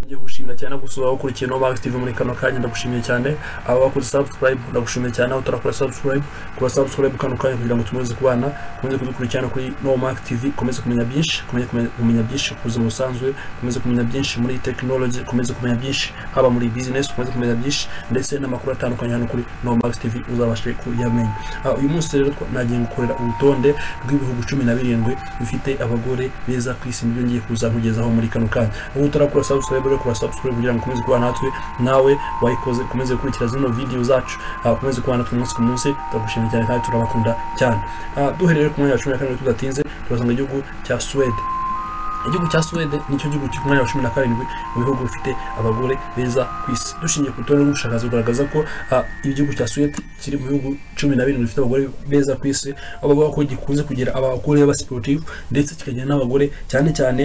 ndagushimira cyane gusura wakurikiye no Max TV muri kano kanya ndagushimiye cyane aba bakoze subscribe ndagushimiye cyane aho utarakora subscribe kuba subscribe kano kanya kugira ngo tukomeze kubana mukomeze kudukurikirana kuri no Max TV komeze kumenya byinshi kumenya kumenya byinshi ku buzima busanzwe kumeze kumenya byinshi muri technology kumeze kumenya byinshi haba muri business kumeze kumenya byinshi ndetse n'amakuru atandukanye hano kuri no Max TV uzabashe kuyamenya Ah, uyu munsi rero twa- nagiye gukorera urutonde rw'ibihugu cumi na birindwi bifite abagore beza ku isi nibyo ngiye kuza kugezaho muri kano kanya ubu utarakora subscribe rero kora subscribe kugira ngo ukomeze kubana natwe nawe wayikoze ukomeze gukurikira zino video zacu Ah, ukomeze kubana natwe umunsi ku munsi turagushimira cyane kandi turabakunda cyane Ah, duhereye ku mwanya wa cumi na karindwi tudatinze turasanga igihugu cya Suwede igihugu cya Suwede nicyo gihugu kiri ku mwanya wa cumi na karindwi mu bihugu bifite abagore beza ku isi dushingiye ku rutonde rw'ubushakashatsi bugaragaza ko ah, igihugu cya Suwede kiri mu bihugu cumi na birindwi bifite abagore beza ku isi aho bavuga ko gikunze kugira abagore b'abasiporutifu ndetse kikagira n'abagore cyane cyane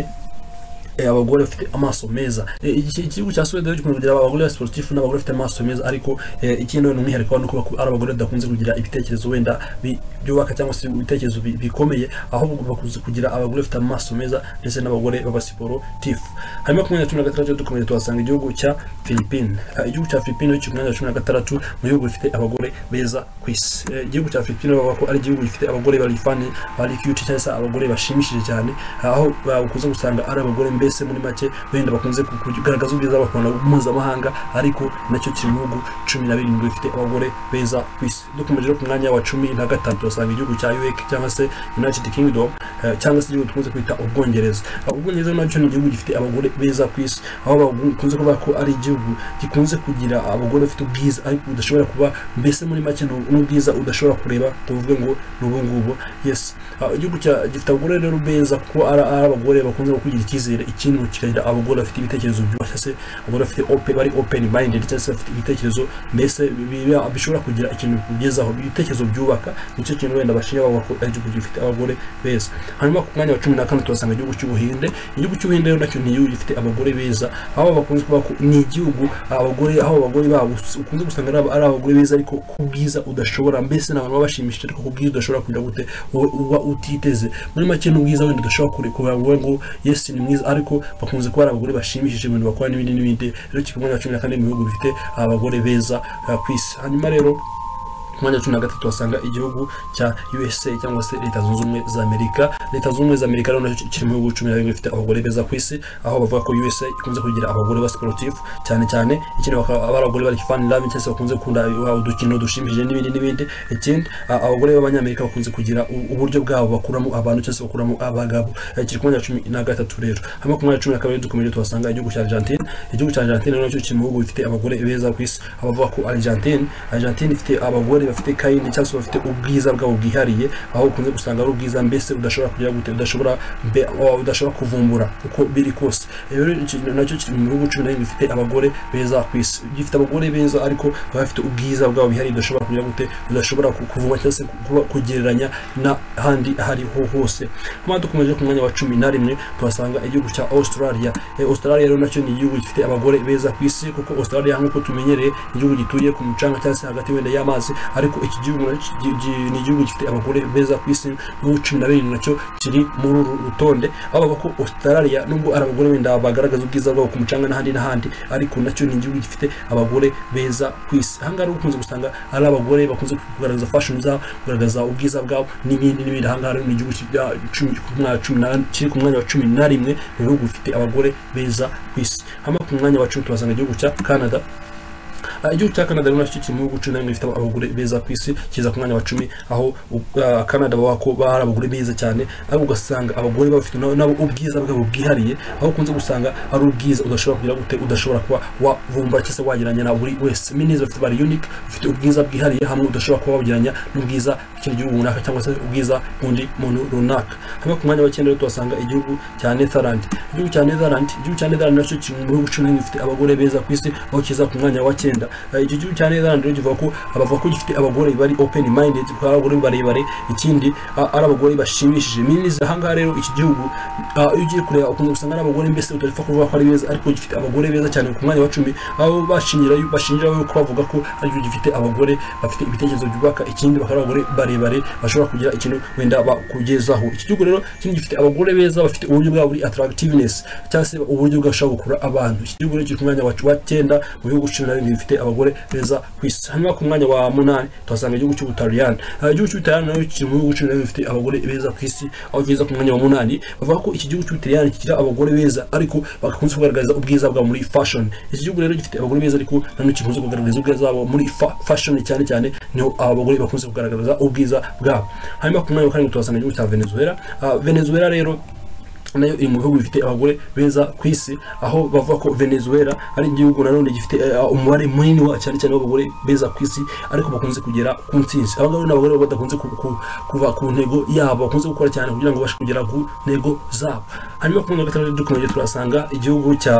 eh, abagore bafite amaso meza Eh, iki- iki gihugu cya Suwede gikunze kugira abagore ba sportif n'abagore bafite amaso meza ariko eh, ikindi ni umwihariko wa nuko baku- ari abagore badakunze kugira ibitekerezo wenda bi- byubaka cyangwa se ibitekerezo bi- bikomeye ahubwo bakunze kugira abagore bafite amaso meza ndetse n'abagore b'abasiporutifu hanyuma ku mwanya wa cumi na gatandatu dukomeje tuhasanga igihugu cya Philippines Ah, igihugu cya Philippines cyo ku mwanya wa cumi na gatandatu mu bihugu bifite abagore beza ku isi Eh, igihugu cya Philippines bavuga ko ari igihugu gifite abagore bari fani bari cute cyangwa se abagore bashimishije cyane aho ba- ukunze gusanga ari abagore mbese muri make wenda bakunze ku- kugaragaza ubwiza bakunda mpuzamahanga ariko nacyo kiri mu bihugu cumi na birindwi bifite abagore beza ku isi dukomeje rero ku mwanya wa cumi na gatatu turasanga igihugu cya UK cyangwa se United Kingdom eh, cyangwa se igihugu dukunze kwita ubwongereza Ah, ubwongereza nacyo ni igihugu gifite abagore beza ku isi aho bakunze kuvuga ko ari igihugu gikunze kugira abagore bafite ubwiza ariko budashobora kuba mbese muri make ni n'ubwiza udashobora kureba tuvuge ngo ni ubu ngubu yes Ah, igihugu cya gifite abagore rero beza kuko ari ari abagore bakunze kugira icyizere ikintu kikagira abagore bafite ibitekerezo byubashye se abagore bafite open bari open minded cyangwa se bafite ibitekerezo mbese biba- bishobora kugira ikintu bikugezaho ibitekerezo byubaka nicyo kintu wenda bashinya bavuga ko ari igihugu gifite abagore beza hanyuma ku mwanya wa cumi na kane turasanga igihugu cy'ubuhinde igihugu cy'ubuhinde rero nacyo ni igihugu gifite abagore beza aho bakunze kuba ko ni igihugu abagore aho abagore babo us- ukunze gusanga ari aba- ari abagore beza ariko ku bwiza udashobora mbese n'abantu baba bashimishije ariko ku bwiza udashobora kugira gute wowe uba utiteze muri make n'ubwiza wenda udashobora kure kuvuga ngo yes ni mwiza ariko bakunze kuba ari abagore bashimishije ibintu bakora n'ibindi n'ibindi rero kiri ku mwanya wa cumi na kane mu bihugu bifite abagore beza ah, ku isi hanyuma rero ku mwanya wa cumi na gatatu wasanga igihugu cya USA cyangwa se leta zunze ubumwe za Amerika leta zunze ubumwe za Amerika rero nacyo kiri mu bihugu cumi na bibiri bifite abagore beza ku isi aho bavuga ko USA ikunze kugira abagore ba sportif cyane cyane ikindi bakaba ari abagore bari fan love cyangwa se bakunze gukunda wa udukino dushimishije n'ibindi n'ibindi ikindi a- abagore b'abanyamerika bakunze kugira u- uburyo bwabo bakuramo abantu cyangwa se bakuramo abagabo Eh, kiri ku mwanya wa cumi na gatatu rero hanyuma ku mwanya wa cumi na kabiri dukomeje tuhasanga igihugu cya Argentine igihugu cya Argentine rero nacyo kiri mu bihugu bifite abagore beza ku isi aho bavuga ko Argentine Argentine ifite abagore bafite kayindi cyangwa se bafite ubwiza bwabo bwihariye aho ukunze gusanga ari ubwiza mbese udashobora kugira gute udashobora mbe wa- udashobora kuvumbura uko biri kose Eh, rero iki- nacyo kiri mu bihugu cumi na bibiri bifite abagore beza ku isi gifite abagore beza ariko baba bafite ubwiza bwabo bihariye udashobora kugira gute udashobora ku- kuvuma cyangwa se kuba kugereranya n'ahandi ahariho hose hanyuma dukomeje ku mwanya wa cumi na rimwe tuhasanga igihugu cya Australia Eh, Australia rero nacyo ni igihugu gifite abagore beza ku isi kuko Australia nk'uko tumenyereye ni igihugu gituye ku mucanga cyangwa se hagati wenda y'amazi ariko iki gihugu nacyo gi- gi- ni igihugu gifite abagore beza ku isi n'ibihugu cumi na birindwi nacyo kiri muri uru rutonde aho bavuga ko Australia nubwo ari abagore wenda bagaragaza ubwiza bwabo ku mucanga n'ahandi n'ahandi ariko nacyo ni igihugu gifite abagore beza ku isi ahangaha rero ukunze gusanga ari abagore bakunze kugaragaza fashion zabo kugaragaza ubwiza bwabo n'ibindi n'ibindi ahangaha rero ni igihugu cya cumi ku mwanya wa cumi na kiri ku mwanya wa cumi na rimwe mu bihugu bifite abagore beza ku isi hanyuma ku mwanya wa cumi tuhasanga igihugu cya Canada Ah, igihugu cya Canada rero nacyo kiri mu bihugu cumi na bimwe bifite abagore beza ku isi kiza ku mwanya wa cumi aho u- ah, Canada baba ko bari abagore beza cyane ariko ugasanga abagore baba bafite nabo nabo ubwiza bwabo bwihariye aho ukunze gusanga ari ubwiza udashobora kugira gute udashobora kuba wavumbura cyangwa se wagereranya na buri wese minizi bafite bari unique bafite ubwiza bwihariye hamwe udashobora kuba wagereranya n'ubwiza bw'ikindi gihugu runaka cyangwa se ubwiza bw'undi muntu runaka hanyuma ku mwanya wa cyenda rero tuhasanga igihugu cya Netherland igihugu cya Netherland igihugu cya Netherland nacyo kiri mu bihugu cumi na bimwe bifite abagore beza ku isi aho kiza ku mwanya wa cyenda Eh, icyo gihugu cya Netherland rero kivuga ko abavuga ko gifite abagore bari open minded kuko ari abagore barebare ikindi ah, ari abagore bashimishije minizi ahangaha rero iki gihugu ah, iyo ugiye kureba ukunze gusanga ari abagore mbese utapfa kuvuga ko ari beza ariko gifite abagore beza cyane ku mwanya wa cumi aho bashingira bashingira yuko bavuga ko ari igihugu gifite abagore bafite ibitekerezo byubaka ikindi bakaba ari abagore barebare barebare bashobora kugira ikintu wenda bakugezaho iki gihugu rero kino gifite abagore beza bafite uburyo bwabo buri attractiveness cyangwa se uburyo bwashobora gukurura abantu iki gihugu rero kiri ku mwanya wa wa cyenda mu bihugu cumi na bibiri bifite abagore beza ku isi hanyuma ku mwanya wa munani tuhasanga igihugu cy'ubutaliyani Ah, igihugu cy'ubutaliyani nayo kiri mu bihugu cumi na bibiri bifite abagore beza ku isi aho kigeze ku mwanya wa munani bavuga ko iki gihugu cy'ubutaliyani kigira abagore beza ariko bakunze kugaragaza ubwiza bwabo muri fashion iki gihugu rero gifite abagore beza ariko nanone kikunze kugaragaza ubwiza bwabo muri fa- fashion cyane cyane niho abagore bakunze kugaragaza ubwiza bwabo hanyuma ku mwanya wa karindwi tuhasanga igihugu cya venezuela Ah, venezuela rero nayo iri mu bihugu bifite abagore beza ku isi aho bavuga ko venezuela ari igihugu nanone gifite eh, umubare munini wa cyane cyane w'abagore beza ku isi ariko bakunze kugera ku ntsinzi aba ngaba ni abagore baba badakunze ku- ku- kuva ku ntego yabo bakunze gukora cyane kugira ngo babashe kugera ku ntego zabo hanyuma ku mwanya wa gatandatu dukomeje turasanga igihugu cya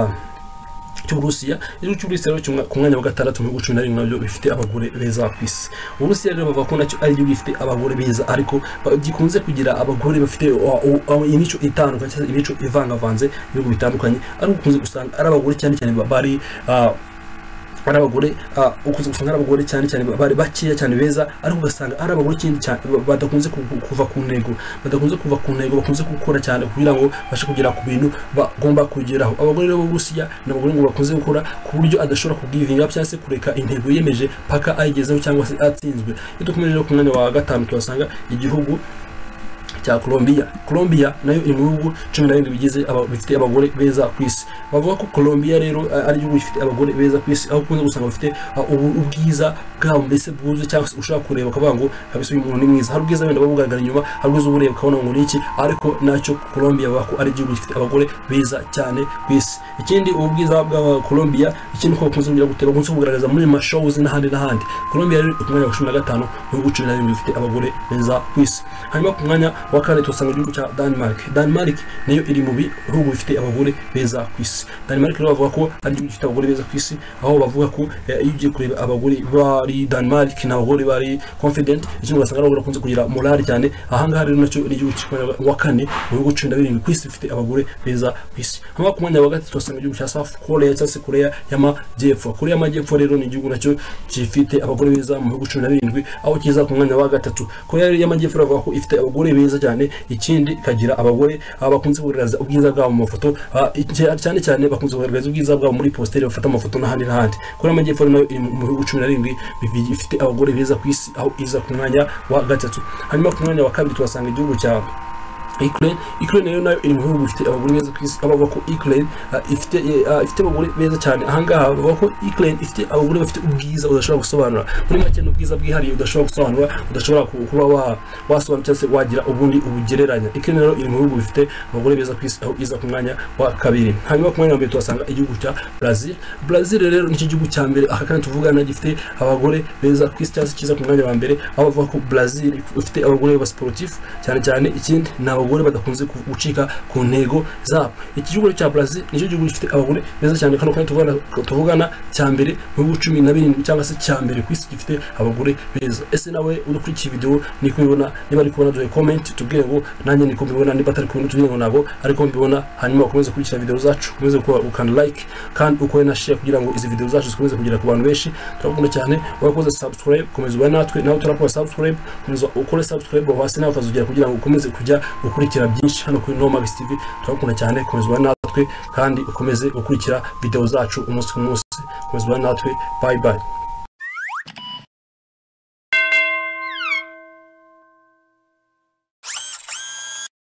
cy'uburusiya igihugu cy'uburusiya rero kimwe- ku mwanya wa gatandatu mu bihugu cumi na bimwe nabyo bifite abagore beza ku isi uburusiya rero bavuga ko nacyo ari igihugu gifite abagore beza ariko ba- gikunze kugira abagore bafite o- o- o- imico itandukanye cyangwa se imico ivangavanze ibihugu bitandukanye ariko ukunze gusanga ari abagore cyane cyane ba- bari ah, ari abagore ah, ukunze gusanga ari abagore cyane cyane bari bakeya cyane beza ariko ugasanga ari abagore ikindi cyane ba- badakunze ku- ku- kuva ku ntego badakunze kuva ku ntego bakunze gukora cyane kugira ngo bashe kugera ku bintu bagomba kugeraho abagore rero b'uburusiya ni abagore ngo bakunze gukora ku buryo adashobora kugivinga cyangwa se kureka intego yiyemeje paka ayigezeho cyangwa se atsinzwe iyo dukomeje rero ku mwanya wa gatanu tuhasanga igihugu cya Colombia Colombia nayo iri mu bihugu cumi na bindi bigize aba- bifite abagore beza ku isi bavuga ko Colombia rero a- ari igihugu gifite abagore beza ku isi aho ukunze gusanga bafite a, ubu- ubwiza bwabo mbese bwuzuye cyangwa se ushobora kureba ukavuga ngo kabisa uyu muntu ni mwiza hari ubwiza wenda babugaragara inyuma hari ubwiza ubureba ukabona ngo ni iki ariko nacyo Colombia bavuga ko ari igihugu gifite abagore beza cyane ku isi ikindi ubu bwiza bwa Colombia ikindi ko bakunze kugira guteba bakunze kugaragaza muri ma shows n'ahandi n'ahandi Colombia rero iri ku mwanya wa cumi na gatanu mu bihugu cumi na bibiri bifite abagore beza ku isi hanyuma ku mwanya wa kane tuhasanga igihugu cya Denmark Denmark nayo iri mu bihugu bifite abagore beza ku isi Denmark rero bavuga ko ari igihugu gifite abagore beza ku isi aho bavuga ko eh, iyo ugiye kureba abagore bari Denmark ni abagore bari confident ikindi ugasanga ari abagore bakunze kugira morale cyane ahangaha rero nacyo ni igihugu cy'u Rwanda wa kane mu bihugu cumi na birindwi ku isi bifite abagore beza ku isi hanyuma ku mwanya wa gatatu tuhasanga igihugu cya South Korea cyangwa se Korea y'amajyepfo Korea y'amajyepfo rero ni igihugu nacyo gifite abagore beza mu bihugu cumi na birindwi aho kiza ku mwanya wa gatatu Korea y'amajyepfo bavuga ko ifite abagore beza cyane ikindi ikagira abagore ah, bakunze kugaragaza ubwiza bwabo mu mafoto ah, icy- cyane cyane bakunze kugaragaza ubwiza bwabo muri positeri bafata amafoto n'ahandi n'ahandi Korea y'amajyepfo nayo iri mu bihugu cumi na birindwi bibi- bifite abagore beza ku isi aho iza ku mwanya wa gatatu hanyuma ku mwanya wa kabiri tuhasanga igihugu cya Ukraine Ukraine rero nayo iri mu bihugu bifite abagore beza ku isi abavuga ko Ukraine ah, ifite eh, ah, ifite abagore beza cyane ahangaha bavuga ko Ukraine ifite abagore bafite ubwiza udashobora gusobanura muri make ni ubwiza bwihariye udashobora gusobanura udashobora ku- kuba wa- wasobanura cyangwa se wagira ubundi ubugereranya Ukraine rero iri mu bihugu bifite abagore beza ku isi aho iza ku mwanya wa kabiri hanyuma ku mwanya wa mbere tuhasanga igihugu cya Brazil Brazil rero nicyo gihugu cya mbere aka kandi tuvugana gifite abagore beza ku isi cyangwa se kiza ku mwanya wa mbere aho bavuga ko Brazil ifite abagore ba sportif cyane cyane ikindi ni abagore badakunze ku- gucika ku ntego zabo iki gihugu cya Brazil nicyo gihugu gifite abagore beza cyane kandi kandi tuvugana tuvugana cya mbere mu bihugu cumi na birindwi cyangwa se cya mbere ku isi gifite abagore beza ese nawe udakurikiye video ni kubibona niba ari kubona duhe comment tubwire ngo nanjye niko mbibona niba atari kubona tubwire ngo ntabwo ariko mbibona hanyuma ukomeze kurikira video zacu ukomeze gukora ukanda like kandi ukore na share kugira ngo izi video zacu zikomeze kugera ku bantu benshi turagukunda cyane urakoze subscribe komeza ube natwe nawe turakora subscribe komeza ukore subscribe aho hasi nawe ukazugera kugira ngo ukomeze kujya ukurikira byinshi hano kuri No Max TV turagukunda cyane komeza ube natwe kandi ukomeze gukurikira video zacu umunsi ku munsi komeza ube natwe bye bye